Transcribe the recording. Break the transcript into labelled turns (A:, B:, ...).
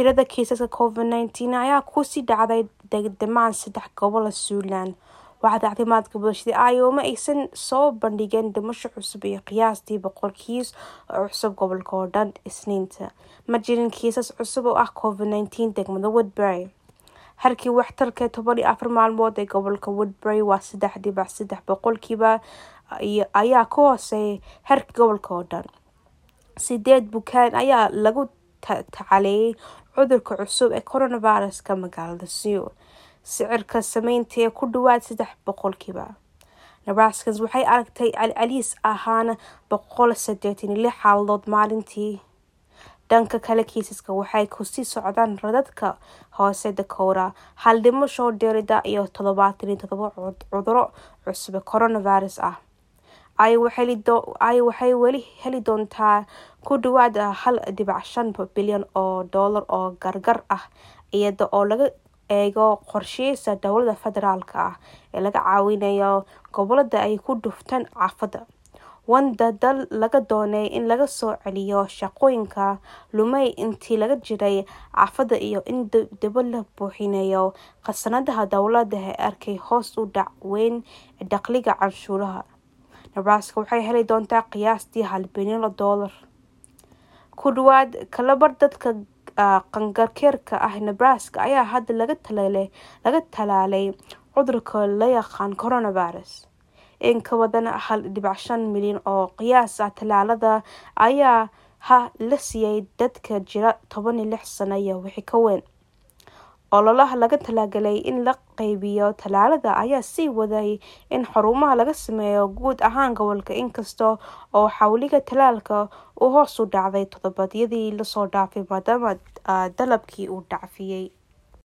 A: tirada kiisaska covid nineteen ayaa kusii dhacday degdemaan saddex gobola Suulaan waaxda caafimaadka bulshada Iowa aysan soo bandhigin dhimasho cusub iyo qiyaastii boqol kiis oo cusub gobolka oo dhan Isniinta ma jirin kiisas cusub oo ah covid nineteen degmada Woodbury halkii waxtarka toban iyo afar maalmood ee gobolka Woodbury waa saddex dhibac saddex boqolkiiba ayaa ka hooseeya heerka gobolka oo dhan sideed bukaan ayaa lagu tacaaliyay cudurka cusub ee coronavirus-ka magaalada Seoul sicirka saameynta ee ku dhawaad saddex boqolkiiba Nebraska waxay aragtay celcelis ahaan boqol sideetan iyo lix xaaladood maalintii dhanka kale kiisaska waxay kusii socdaan radadka hoose Dakota hal dhimasho dheerida iyo toddobaatan iyo toddoba cuduro cusub ee coronavirus ah Iowa waxay weli heli doontaa ku dhawaad hal dhibac shan bilyan oo doolar oo gargaar ah iyada oo laga eego qorshayaasha dowladda federaalka ah ee laga caawinayo gobolada ay ku dhuftaan aafada wanda dal laga doonay in laga soo celiyo shaqooyinka lumay intii laga jiray aafada iyo in dib la buuxinayo khasnadaha dowladda ee arkay hoos u dhac weyn ee dakhliga canshuuraha Nebraska waxay heli doontaa qiyaastii hal bilyan oo doolar ku dhawaad kalabar dadka qangaarka ah Nebraska ayaa hadda laga talaalay cudurka la yaqaan coronavirus in ka badan hal dhibac shan milyan oo qiyaas ah talaalada ayaa ha la siiyay dadka jira toban iyo lix sano iyo wixii ka weyn ololaha laga talagalay in la qaybiyo talaalada ayaa sii waday in xarumaha laga sameeyo guud ahaan gobolka inkasta oo xawliga talaalka uu hoos u dhacday toddobaadyadii lasoo dhaafay maadaama dalabkii uu dhacfiyay